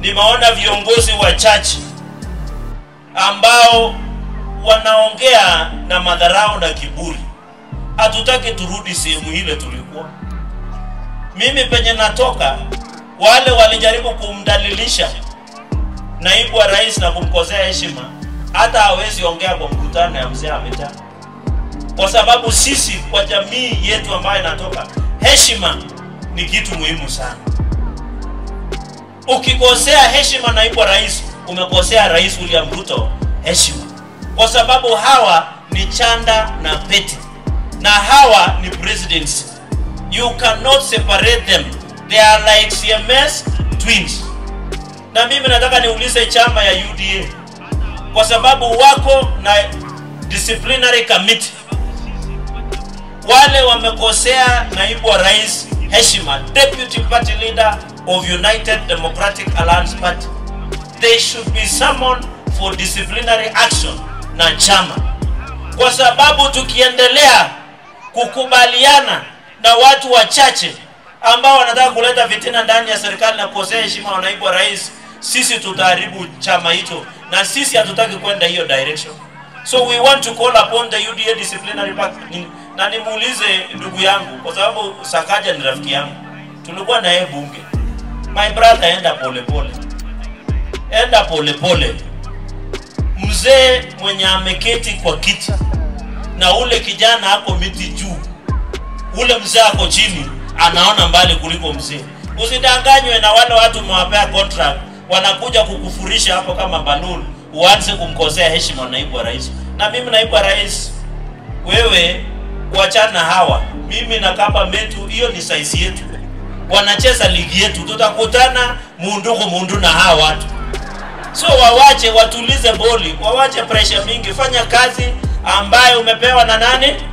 nimeona viongozi wachache ambao wanaongea na madharau na kiburi. Hatutaki turudi sehemu ile tulikuwa. Mimi penye natoka, wale walijaribu kumdalilisha naibu wa rais na kumkosea heshima, hata hawezi ongea kwa mkutano ya mzee ametaa, kwa sababu sisi kwa jamii yetu ambayo inatoka, heshima ni kitu muhimu sana. Ukikosea heshima naibu wa rais, umekosea Rais William Ruto heshima, kwa sababu hawa ni chanda na pete na hawa ni presidents. You cannot separate them, they are like CMS twins. Na mimi nataka niulize chama ya UDA kwa sababu wako na disciplinary committee, wale wamekosea naibu wa rais heshima, deputy party leader of United Democratic Alliance Party, they should be summoned for disciplinary action na chama, kwa sababu tukiendelea kukubaliana na watu wachache ambao wanataka kuleta fitina ndani ya serikali na kukosea heshima wa naibu wa rais, sisi tutaharibu chama hicho, na sisi hatutaki kwenda hiyo direction. So we want to call upon the UDA disciplinary pact. Ni- Na nimuulize ndugu yangu, kwa sababu Sakaja ni rafiki yangu, tulikuwa na yeye bunge. My brother, enda polepole pole. Enda polepole pole. Mzee mwenye ameketi kwa kiti na ule kijana ako miti juu, ule mzee ako chini, anaona mbali kuliko mzee. Usidanganywe na wale watu umewapea contract, wanakuja kukufurisha hapo kama balloon, uanze kumkosea heshima naibu wa rais. Na mimi naibu wa rais, wewe wachana hawa, mimi na kapa metu, hiyo ni size yetu, wanacheza ligi yetu, tutakutana mundu kwa mundu na hawa watu so wawache watulize boli, wawache pressure mingi, fanya kazi ambayo umepewa na nani?